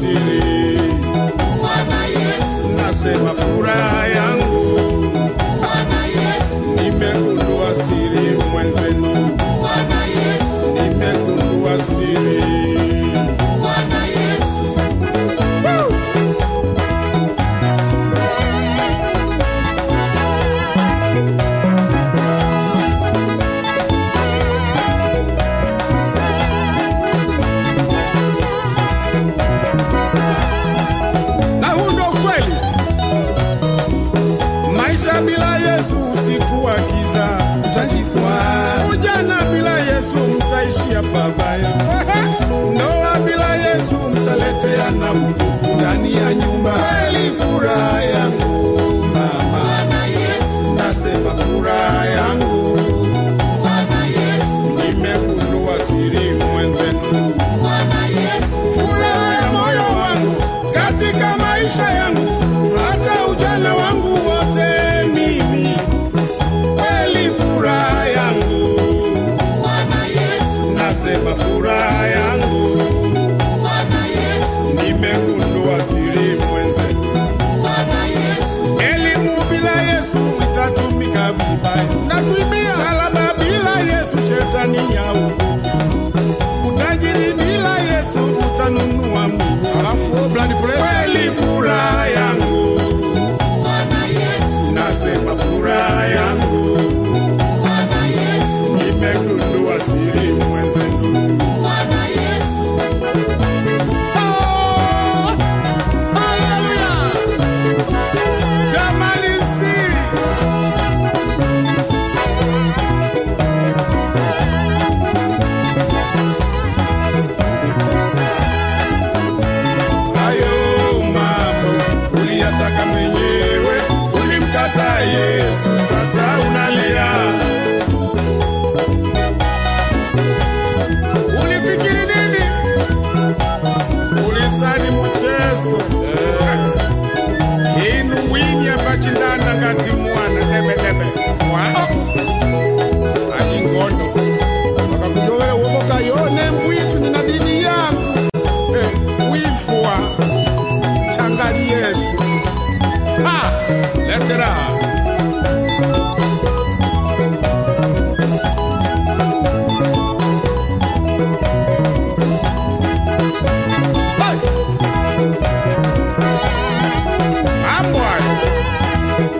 siri, Bwana Yesu, nasema furaha yangu, Bwana Yesu, nimegundua siri mwenzenu, Bwana Yesu, nimegundua siri. Bwana Yesu. na huu ndo ukweli. Maisha bila Yesu usiku wa giza utajikwaa. Ujana bila Yesu mtaishia pabaya. Ndoa bila Yesu mtaleteana utupu ndani ya nyumba. Kweli furaha yangu mama, Bwana Yesu, nasema furaha yangu, Bwana Yesu, nimegundua siri mwenzenu. Bwana Yesu, furaha ya moyo wangu katika maisha yangu, hata ujana wangu wote mimi, kweli furaha yangu, Bwana Yesu, nasema furaha yangu, Bwana Yesu, nimegundua siri mwenzenu. Bwana Yesu, Elimu bila Yesu itatumika vibaya, na kuibia salaba bila Yesu shetani yau utajiri bila Yesu utanunua mwili, alafu blood pressure. Kweli furaha yangu, Bwana Yesu, nasema furaha yangu, Bwana Yesu, nimegundua siri mwenzenu. Bwana Yesu, Oh, haleluya! Jamani, siri hayo mambo uliyataka mwenyewe, ulimkataa Yesu, sasa unalia. Ulifikiri nini? Ulisani mchezo eh. inu wini apachindana ngati mwana debedebe wa ani ngondo wakakujowela uokoka yone mbwitu nina dini yangu eh, wifua changali Yesu ha letera Mambo hayo.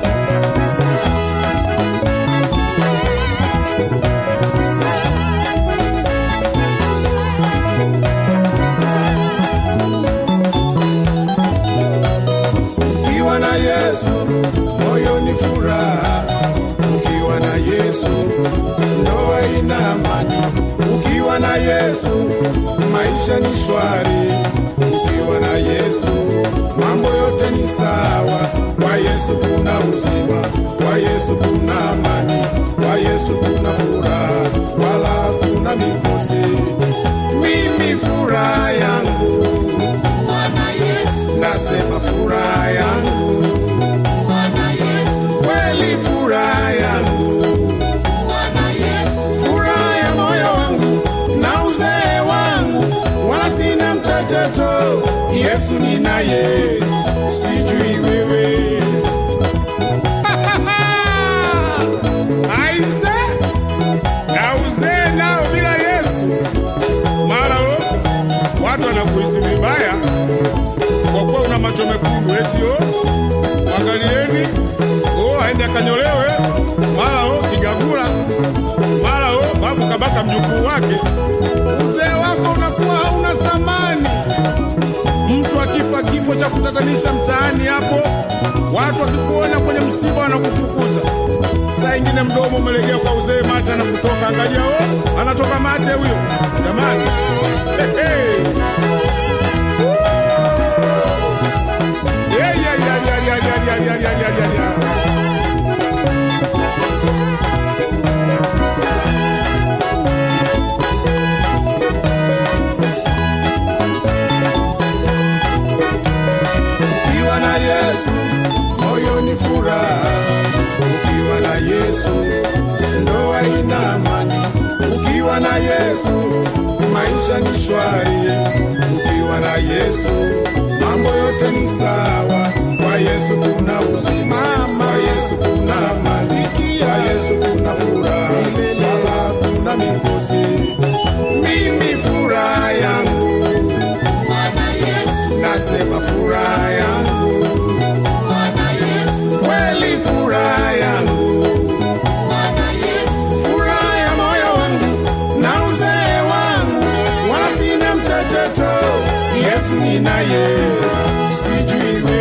Ukiwa na Yesu moyo ni furaha, ukiwa na Yesu ndoa ina amani, ukiwa na Yesu maisha ni shwari, ukiwa na Yesu mambo yote ni sawa. Kwa Yesu kuna uzima, kwa Yesu kuna amani, kwa Yesu kuna furaha, wala kuna mikosi. Mimi furaha yangu, Bwana Yesu, nasema furaha yangu Bwana Yesu, kweli furaha yangu, Bwana Yesu, furaha ya moyo wangu na uzee wangu, wala sina mchecheto. Yesu ninaye, sijui wewe. Aise, na uzee nao bila Yesu, mara o watu wanakuhisi vibaya kwa kuwa una macho mekundu, eti o mwangalieni, o aende akanyolewe, mara o kigagula, mara o babu kabaka mjukuu wake. Uzee wako unakuwa hauna thamani. Mtu akifa kifo cha kutatanisha mtaani hapo, watu wakikuona kwenye msiba wanakufukuza. Saa ingine mdomo umelegea kwa uzee, mate anakutoka. Angalia, o anatoka mate huyo, jamani. Hey, hey. Yeah, yeah, yeah, yeah, yeah, yeah, yeah, yeah, yeah, yeah, yeah, yeah. Ukiwa na Yesu moyo ni furaha, ukiwa na Yesu ndoa ina amani, ukiwa na Yesu maisha ni shwari, ukiwa na Yesu nasema furaha yangu Bwana Yesu, kweli, furaha yangu, Bwana Yesu, furaha ya moyo wangu na uzee wangu, wala sina mchecheto. Yesu ninaye, sijui wewe